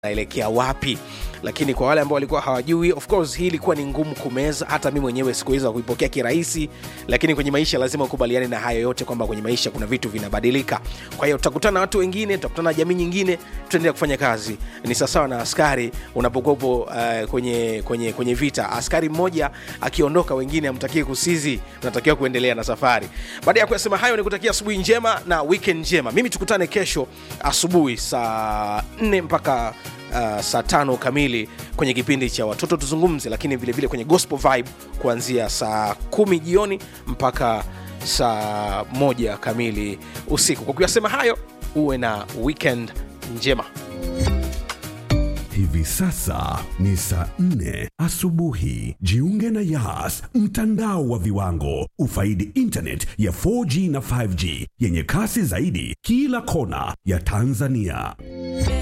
naelekea wapi lakini kwa wale ambao walikuwa hawajui of course hii ilikuwa ni ngumu kumeza hata mi mwenyewe sikuweza kuipokea kirahisi lakini kwenye maisha lazima ukubaliane na hayo yote kwamba kwenye maisha kuna vitu vinabadilika kwa hiyo tutakutana na watu wengine tutakutana na jamii nyingine tutaendelea kufanya kazi ni sawasawa na askari unapokuwepo uh, kwenye, kwenye, kwenye vita askari mmoja akiondoka wengine amtakie kusizi unatakiwa kuendelea na safari baada ya kuyasema hayo ni kutakia asubuhi njema na weekend njema mimi tukutane kesho asubuhi saa 4 mpaka uh, saa tano kamili kwenye kipindi cha watoto tuzungumze lakini vilevile vile kwenye gospel vibe kuanzia saa kumi jioni mpaka saa moja kamili usiku kwa kuyasema hayo uwe na weekend njema Hivi sasa ni saa nne asubuhi. Jiunge na Yas, mtandao wa viwango. Ufaidi internet ya 4G na 5G yenye kasi zaidi kila kona ya Tanzania.